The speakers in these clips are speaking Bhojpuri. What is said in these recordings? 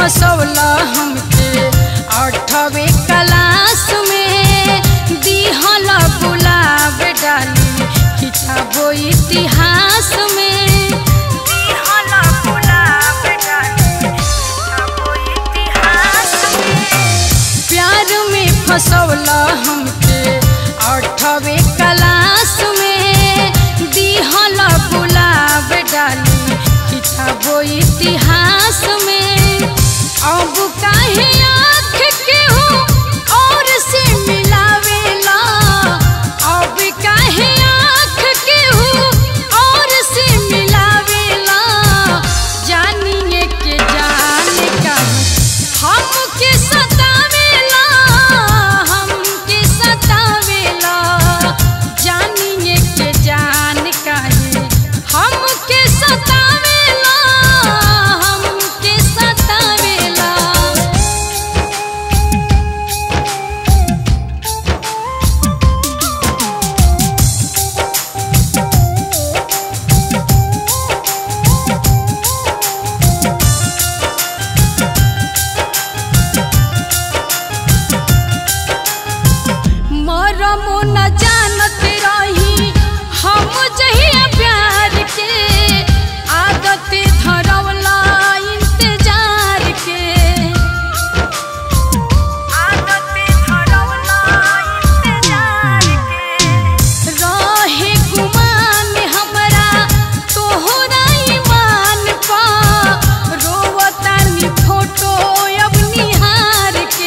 फसौला हमके अठवे क्लास में दिहल गुलाब डाली खिंचाबो इतिहास में दिहल गुलाब डाली खिंचाबो इतिहास में प्यार में फसौला हमके अठवे क्लास में दिहल गुलाब डाली खिंचाबो इतिहास में अब काहे आँख के हो और से मिलावेला अब काहे आँख के हो और से मिलावेला जानिए के जान का हमके सतावेला हमके सतावेला जानिए के जान काहे हमके सतावेला हमके सतावेला मरमो न जानत रही हम जहिया प्यार के आदत धरवला इंतजार के आदत धरवला इंतजार के रहे गुमान हमरा तोहरा ईमान पा रोवतानी फोटो अब निहार के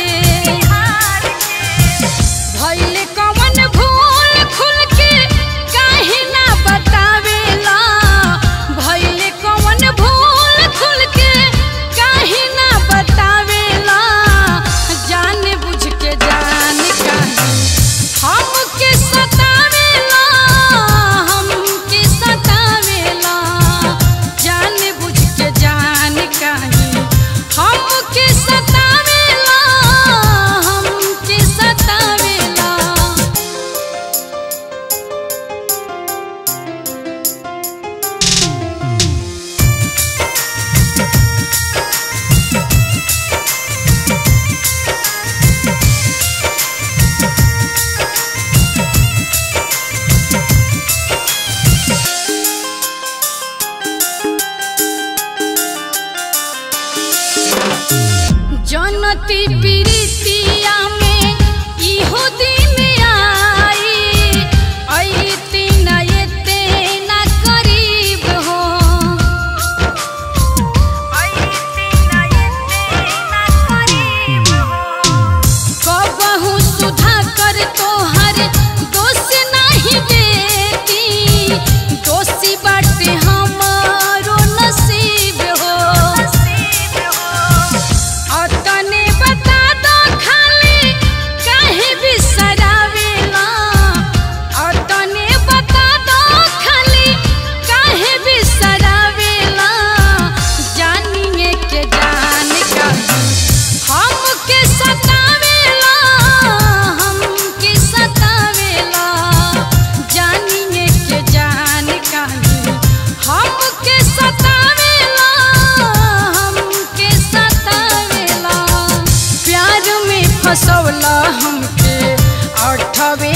भइले कवन भूल खुल के काहे ना बतावेला भइले कवन भूल खुल के काहे ना बतावेला जान बुझ के जान काहे हमके सतावेला हमके सतावेला जान बुझ के जान काहे हमके सतावेला हमके सतावेला जनती प्रीतिया में इहो दिन आई अइती न एते न करीब हो अइती न एते न करीब हो कबहू सुधा कर तोहर दोष नहीं देती दोषी बाटे हमारो नसीब हो अतने बता दो खाली काहे बिसरावेला अतने बता दो खाली काहे बिसरावेला जानिए के जान का हमके सतावेला हमके सतावेला जानिए के जान काहे हमके सतावेला हमके सतावेला प्यार में फसौला हमके अठवे